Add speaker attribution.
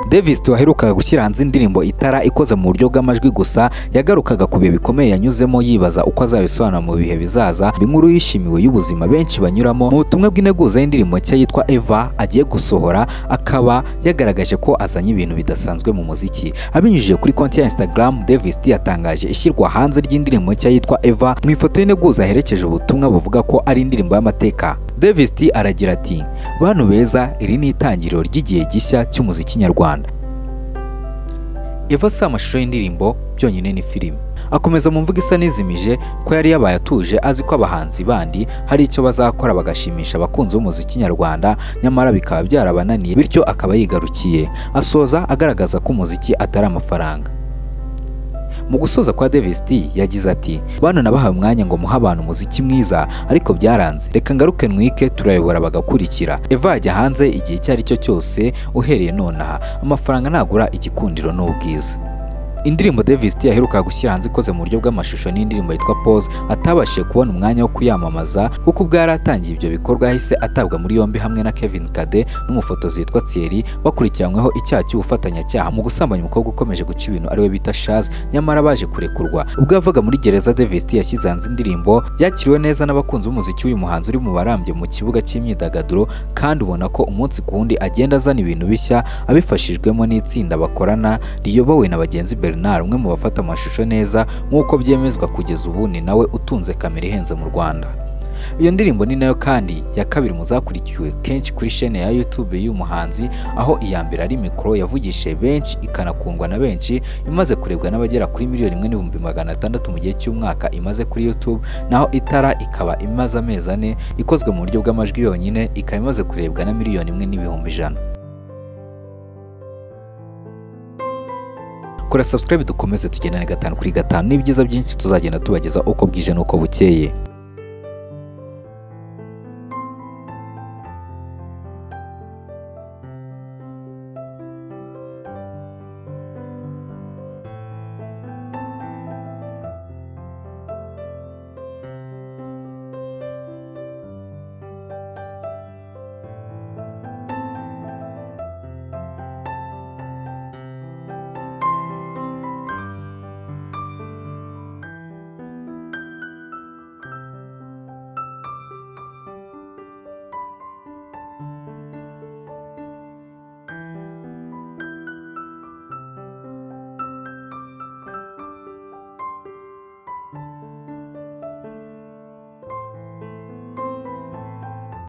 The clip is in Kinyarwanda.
Speaker 1: Davis waherukaga gushyira hanze indirimbo itara ikoze mu buryo bw'amajwi gusa yagarukaga ku bihe bikomeye yanyuzemo yibaza uko azabisobanura mu bihe bizaza inkuru yishimiwe y'ubuzima benshi banyuramo mu butumwa bw'integuza y'indirimbo nshya yitwa Eva agiye gusohora akaba yagaragaje ko azanye ibintu bidasanzwe mu muziki abinyujije kuri konti ya Instagram Davis D yatangaje ishyirwa hanze ry'indirimbo nshya yitwa Eva mu ifoto y'integuza yaherekeje ubutumwa buvuga ko ari indirimbo y'amateka Davis D aragira ati bantu beza iri ni itangiriro ry'igihe gishya cy'umuziki nyarwanda Eva si amashusho y'indirimbo byonyine ni filime akomeza mu mvugo isa n'izimije ko yari yabaye atuje azi ko abahanzi bandi hari icyo bazakora bagashimisha abakunzi b'umuziki nyarwanda nyamara bikaba byarabananiye bityo akaba yigarukiye asoza agaragaza ko umuziki atari amafaranga mu gusoza kwa Davis D yagize ati bana nabahaye umwanya ngo muhe abantu umuziki mwiza ariko byaranze reka ngaruke nwike turayobora bagakurikira Eva yajya hanze igihe icyo ari cyo cyose uhereye nonaha amafaranga ntagura igikundiro n'ubwiza indirimbo Davis D yaheruka gushyira hanze ikoze mu buryo bw'amashusho n'indirimbo yitwa Pose atabashije kubona umwanya wo kuyamamaza kuko ubwo yari atangiye ibyo bikorwa yahise atabwa muri yombi hamwe na Kevin Kade n'umufotozi witwa Thierry bakurikiranyweho icyaha cy'ubufatanyacyaha mu gusambanya umukobwa ukomeje guca ibintu ariwe bita Shaz nyamara baje kurekurwa ubwo yavaga muri gereza Davis D yashyize hanze indirimbo yakiriwe neza n'abakunzi b'umuziki w'uyu muhanzi uri mu barambye mu kibuga cy'imyidagaduro kandi ubona ko umunsi ku wundi agenda azana ibintu bishya abifashijwemo n'itsinda bakorana riyobowe na bagenzi be Bernard umwe mu bafata amashusho neza nk'uko byemezwa kugeza ubu ni nawe utunze kamera ihenze mu Rwanda iyo ndirimbo ni nayo kandi ya kabiri mu zakurikiwe kenshi kuri shene ya YouTube y'uyu muhanzi aho iya mbere ari mikoro yavugishije benshi ikanakundwa na benshi imaze kurebwa n'abagera kuri miliyoni imwe n'ibihumbi magana atandatu mu gihe cy'umwaka imaze kuri YouTube naho itara ikaba imaze amezi ane ikozwe mu buryo bw'amajwi yonyine ikaba imaze kurebwa na miliyoni imwe n'ibihumbi ijana kora subscribe dukomeze tugendane gatanu kuri gatanu n'ibyiza byinshi tuzagenda tubageza uko bwije n'uko bukeye